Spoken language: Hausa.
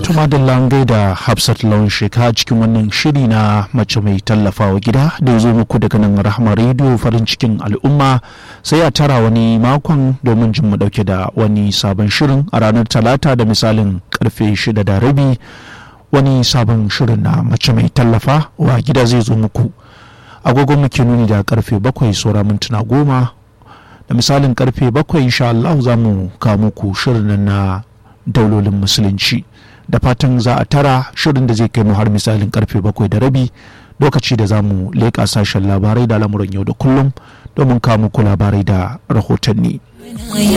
Tumadin da Hafsat Lawan Sheka cikin wannan shiri na mace mai tallafawa gida da ya zo muku daga nan Rahama Radio farin cikin al'umma sai a tara wani makon domin jin mu dauke da wani sabon shirin a ranar talata da misalin karfe shida da rabi wani sabon shirin na mace mai tallafa wa gida zai zo muku agogon muke nuni da karfe bakwai saura mintuna goma da misalin karfe bakwai insha Allah za mu kawo muku shirin na daulolin musulunci da fatan za a tara shirin da zai kai mu har misalin karfe bakwai da rabi lokaci da za mu leƙa sashen labarai da lamuran yau da kullum domin kawo muku labarai da rahotanni.